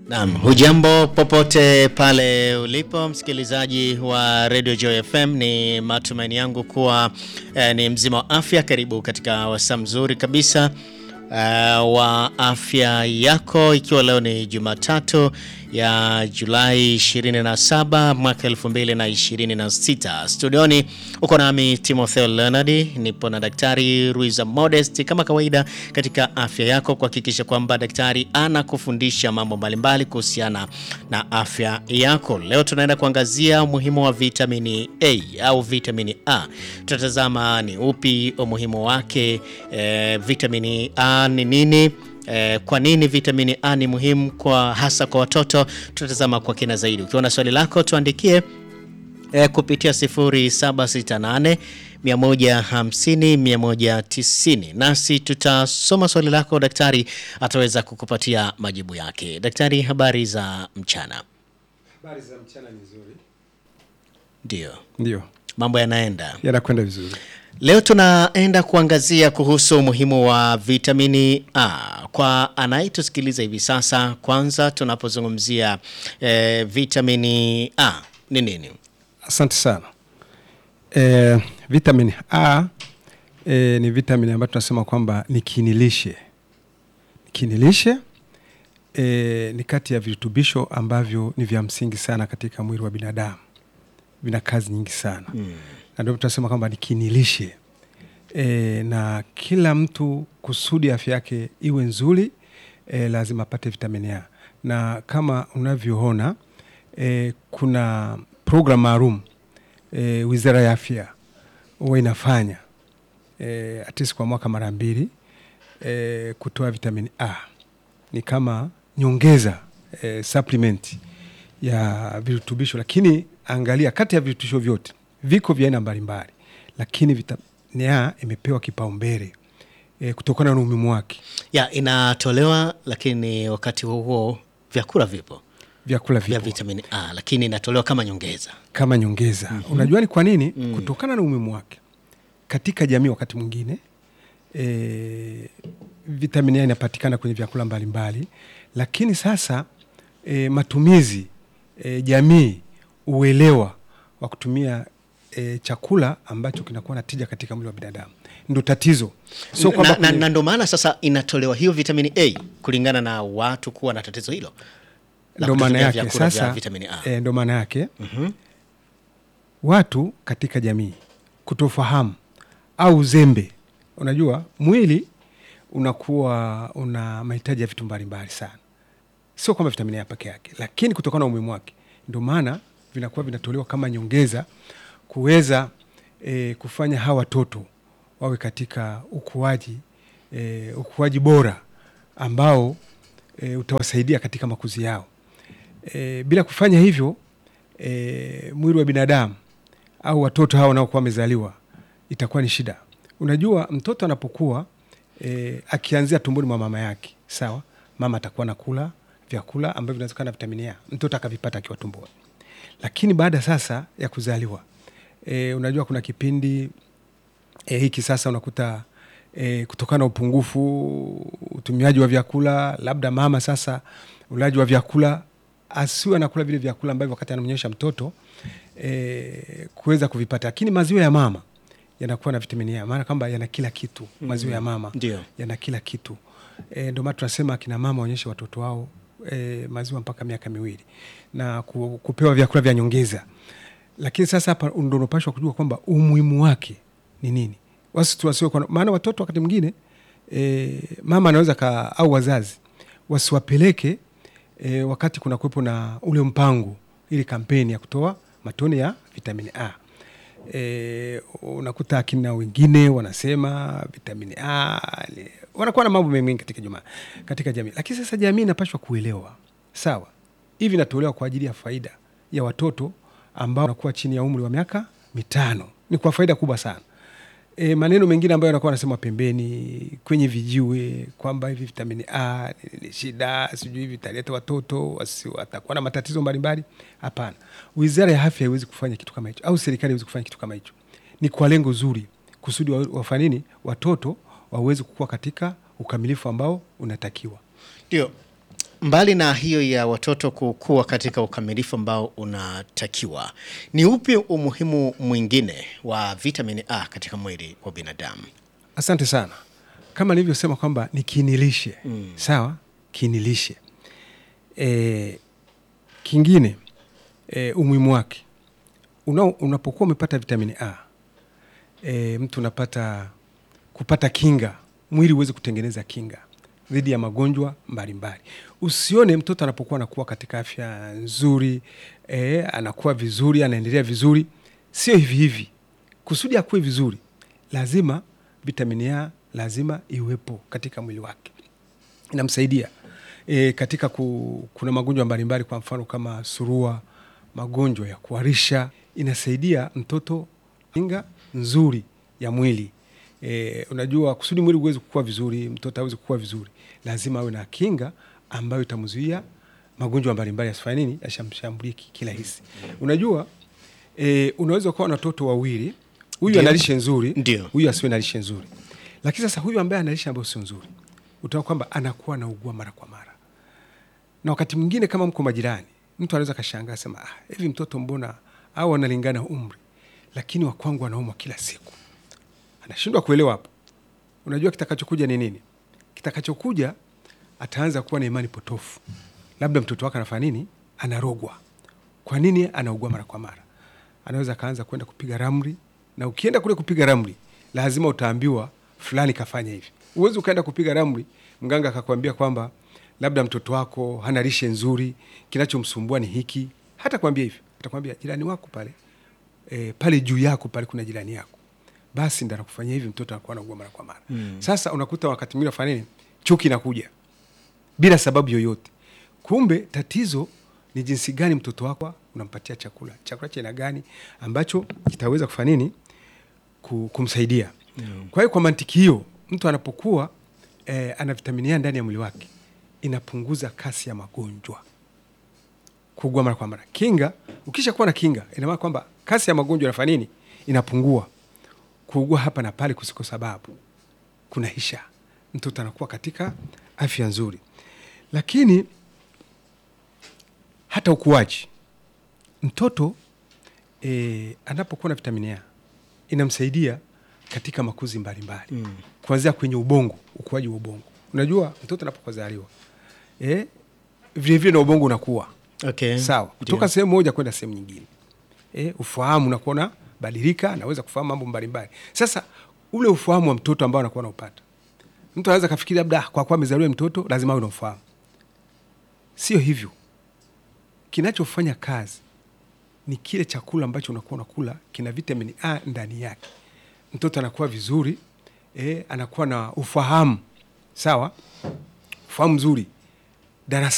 Naam, hujambo popote pale ulipo msikilizaji wa Radio Joy FM, ni matumaini yangu kuwa eh, ni mzima wa afya. Karibu katika wasaa mzuri kabisa eh, wa afya yako, ikiwa leo ni Jumatatu ya Julai 27 mwaka 2026. Studioni uko nami Timotheo Leonard, nipo na Daktari Ruiza Modest kama kawaida katika afya yako, kuhakikisha kwamba daktari anakufundisha mambo mbalimbali kuhusiana na afya yako. Leo tunaenda kuangazia umuhimu wa vitamini A au vitamini A. Tutatazama ni upi umuhimu wake, eh, vitamini A ni nini Eh, kwa nini vitamini A ni muhimu kwa hasa kwa watoto? Tutatazama kwa kina zaidi. Ukiwa na swali lako tuandikie eh, kupitia 0768 150 190, nasi tutasoma swali lako, daktari ataweza kukupatia majibu yake. Daktari, habari za mchana? Habari za mchana ni nzuri. Ndio, Ndio, mambo yanaenda yanakwenda vizuri. Leo tunaenda kuangazia kuhusu umuhimu wa vitamini A kwa anayetusikiliza hivi sasa. Kwanza tunapozungumzia eh, vitamini A ni nini? Asante sana. E, vitamin A e, ni vitamini ambayo tunasema kwamba ni kiinilishe. Kiinilishe e, ni kati ya virutubisho ambavyo ni vya msingi sana katika mwili wa binadamu, vina kazi nyingi sana mm. na ndio tunasema kwamba ni kiinilishe e, na kila mtu kusudi afya yake iwe nzuri e, lazima apate vitamini A, na kama unavyoona e, kuna program maalum e, Wizara ya Afya huwa inafanya e, atisi kwa mwaka mara mbili e, kutoa vitamini A ni kama nyongeza e, supplement ya virutubisho, lakini angalia, kati ya virutubisho vyote viko vya aina mbalimbali, lakini vitamini A imepewa kipaumbele e, kutokana na umuhimu wake. Ya inatolewa, lakini wakati huo huo vyakula vipo Vyakula vya vipo vitamini A, lakini inatolewa kama nyongeza. kama nyongeza. Unajua ni kwa nini? Kutokana na umuhimu wake katika jamii. Wakati mwingine e, vitamini A inapatikana kwenye vyakula mbalimbali, lakini sasa e, matumizi e, jamii, uelewa wa kutumia e, chakula ambacho kinakuwa na tija katika mwili wa binadamu ndo tatizo, sio kwamba na, na, kwenye- na ndo maana sasa inatolewa hiyo vitamini A kulingana na watu kuwa na tatizo hilo la ndo maana kutumia yake vyakula vya sasa vitamini A. e, ndo maana yake watu katika jamii kutofahamu au uzembe. Unajua mwili unakuwa una mahitaji ya vitu mbalimbali sana, sio kwamba vitamini A peke yake, lakini kutokana na umuhimu wake ndio maana vinakuwa vinatolewa kama nyongeza kuweza e, kufanya hawa watoto wawe katika ukuaji e, ukuaji bora ambao e, utawasaidia katika makuzi yao. E, bila kufanya hivyo e, mwili wa binadamu au watoto hawa wanaokuwa wamezaliwa itakuwa ni shida. Unajua, mtoto anapokuwa e, akianzia tumboni mwa mama yake, sawa, mama atakuwa nakula vyakula ambavyo vinawezekana na vitamini A, mtoto akavipata akiwa tumboni, lakini baada sasa ya kuzaliwa e, unajua kuna kipindi e, hiki sasa unakuta e, kutokana na upungufu utumiaji wa vyakula, labda mama sasa ulaji wa vyakula asiwe anakula vile vyakula ambavyo wakati anamnyonyesha mtoto e, kuweza kuvipata, lakini maziwa ya mama yanakuwa na vitamini A, maana kwamba yana kila kitu. Maziwa ya mama Ndio. yana kila kitu e, ndio maana tunasema akina mama waonyeshe watoto wao e, maziwa mpaka miaka miwili na ku, kupewa vyakula vya nyongeza. Lakini sasa hapa ndo unapashwa kujua kwamba umuhimu wake ni nini, wasi tuwasiwe kwa, maana watoto wakati mwingine e, mama anaweza ka, au wazazi wasiwapeleke e, wakati kuna kuwepo na ule mpango, ili kampeni ya kutoa matone ya vitamini A. E, unakuta akina wengine wanasema vitamini A ni- wanakuwa na mambo mengi katika juma, katika jamii, lakini sasa jamii inapashwa kuelewa sawa, hivi inatolewa kwa ajili ya faida ya watoto ambao wanakuwa chini ya umri wa miaka mitano, ni kwa faida kubwa sana. E, maneno mengine ambayo anakuwa anasema pembeni kwenye vijiwe kwamba hivi vitamini A ni- ni shida, sijui hivi vitaleta watoto wasi- watakuwa na matatizo mbalimbali. Hapana, wizara ya afya haiwezi kufanya kitu kama hicho, au serikali haiwezi kufanya kitu kama hicho. Ni kwa lengo zuri, kusudi wa- wafanye nini, watoto waweze kukua katika ukamilifu ambao unatakiwa. Ndio. mbali na hiyo ya watoto kukua katika ukamilifu ambao unatakiwa, ni upi umuhimu mwingine wa vitamini A katika mwili wa binadamu? Asante sana. Kama nilivyosema kwamba ni kiinilishe mm. Sawa, kiinilishe e, kingine e, umuhimu wake una, unapokuwa umepata vitamini A e, mtu unapata kupata kinga, mwili uweze kutengeneza kinga dhidi ya magonjwa mbalimbali. Usione mtoto anapokuwa anakuwa katika afya nzuri e, anakuwa vizuri, anaendelea vizuri, sio hivi hivi. Kusudi akuwe vizuri, lazima vitamini A lazima iwepo katika mwili wake, inamsaidia e, katika ku, kuna magonjwa mbalimbali, kwa mfano kama surua, magonjwa ya kuharisha. Inasaidia mtoto kinga nzuri ya mwili e, unajua kusudi mwili uweze kukua vizuri, mtoto aweze kukua vizuri, lazima awe na kinga ambayo itamzuia magonjwa mbalimbali yasifanye nini, yashamshambulie kirahisi. Unajua e, unaweza ukawa na watoto wawili, huyu Ndio. ana lishe nzuri, Ndio. huyu asiwe na lishe nzuri, lakini sasa huyu ambaye ana lishe ambayo sio nzuri, utaona kwamba anakuwa anaugua mara kwa mara na wakati mwingine kama mko majirani, mtu anaweza kashangaa sema, ah, hivi mtoto mbona au analingana umri, lakini wa kwangu anaumwa kila siku. Anashindwa kuelewa hapo. Unajua kitakachokuja ni nini? Kitakachokuja ataanza kuwa na imani potofu, labda mtoto wake anafanya nini, anarogwa. Kwa nini anaugua mara kwa mara? Anaweza akaanza kwenda kupiga ramli, na ukienda kule kupiga ramli, lazima utaambiwa fulani kafanya hivi. Uwezi ukaenda kupiga ramli, mganga akakwambia kwamba labda mtoto wako hana lishe nzuri, kinachomsumbua ni hiki. Hata kwambia hivi, atakwambia jirani wako pale e, pale juu yako pale kuna jirani yako, basi ndo anakufanyia hivi, mtoto anakuwa anaugua mara kwa mara. Sasa unakuta wakati mwingine afanya nini, chuki inakuja bila sababu yoyote. Kumbe tatizo ni jinsi gani mtoto wako unampatia chakula, chakula cha aina gani ambacho kitaweza kufanya nini, ku- kumsaidia. Kwa hiyo kwa mantiki hiyo, mtu anapokuwa eh, ana vitamini A ndani ya mwili wake inapunguza kasi ya magonjwa kuugua mara kwa mara. Kinga, ukisha kuwa na kinga, ina maana kwamba kasi ya magonjwa inafanya nini, inapungua. Kuugua hapa na pale kusiko sababu kunaisha, mtoto anakuwa katika afya nzuri. Lakini hata ukuaji, mtoto e, anapokuwa na vitamini A inamsaidia katika makuzi mbalimbali mm. kuanzia kwenye ubongo, ukuaji wa ubongo. Unajua mtoto anapozaliwa e, vilevile na ubongo unakuwa Okay. sawa, kutoka Ndio. sehemu moja kwenda sehemu nyingine e, ufahamu unakuwa na badilika, anaweza kufahamu mambo mbalimbali. Sasa ule ufahamu wa mtoto ambao anakuwa naupata, mtu anaweza kafikiri labda "Ah, kwa kuwa amezaliwa mtoto lazima awe na ufahamu. Sio hivyo. Kinachofanya kazi ni kile chakula ambacho unakuwa unakula kina vitamini A ndani yake. Mtoto anakuwa vizuri e, anakuwa na ufahamu sawa, ufahamu mzuri darasa